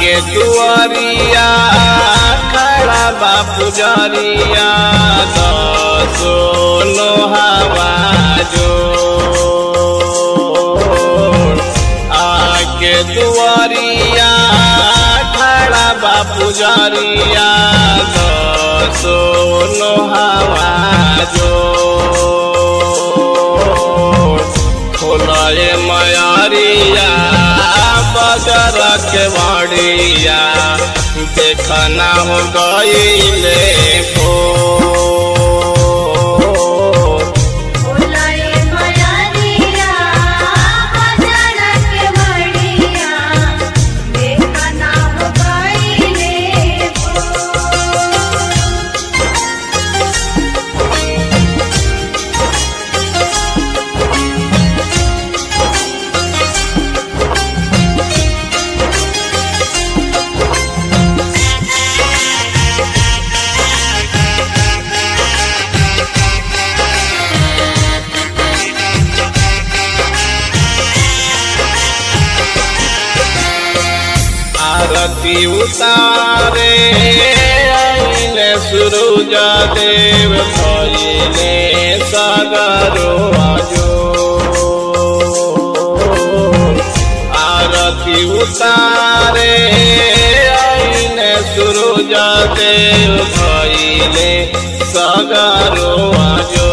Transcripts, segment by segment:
आके दुआरिया खड़ा बा पुजरिया दसो लोहावा जो आके दुआरिया खड़ा बा पुजरिया दसो लोहावा जो खोलाए मयारिया बजर के बाड़िया देखना हो गईले भोर। बोलाए मयारिया बाजार के बढ़िया देखना हो गईले आरती उतारे आइले सूरज देव भइले सगरो आजो आरती उतारे आइले सूरज देव भइले सगरो आजो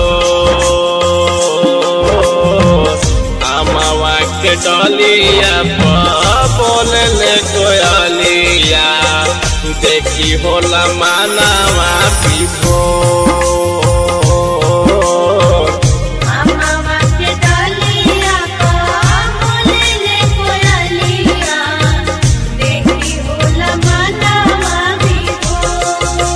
अमवा के डलिया बोलले कोयलिया देखी होला मानवा विभो अम्मा के डालिया का बोले कोयलिया देखी होला मनवा विभोर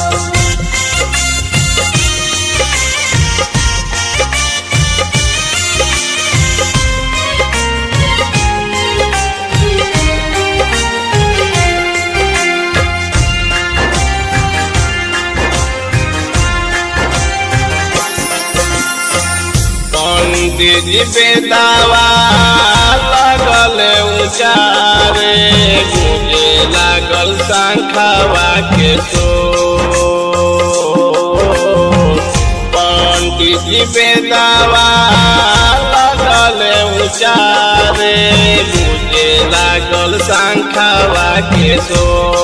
पंडित जी बेदावा लगल उचारे गुजे लागल शंखवा के सो पंडित जी बेदावा लगल उचारे गुजे लागल शंखवा के सो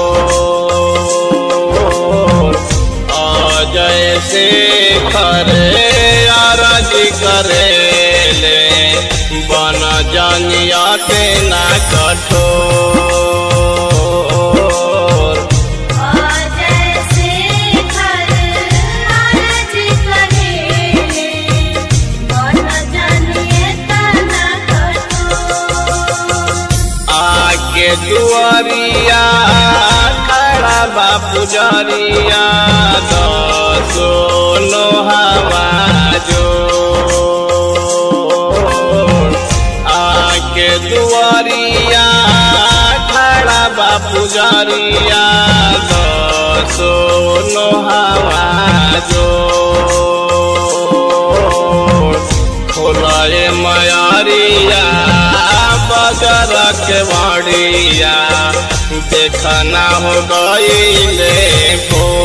अजय से खरे अरजी करेले बन जनिया के ना कठोर जैसे घर आरज करेले बन जानिए तना कठोर आके दुआरिया खड़ा बा पुजरिया दसो लोहावा जो आके दुआरिया खड़ा बा पुजरिया दसो लोहावा जो खोलाए मयारिया बजर के बाड़िया देखना हो गईले भोर।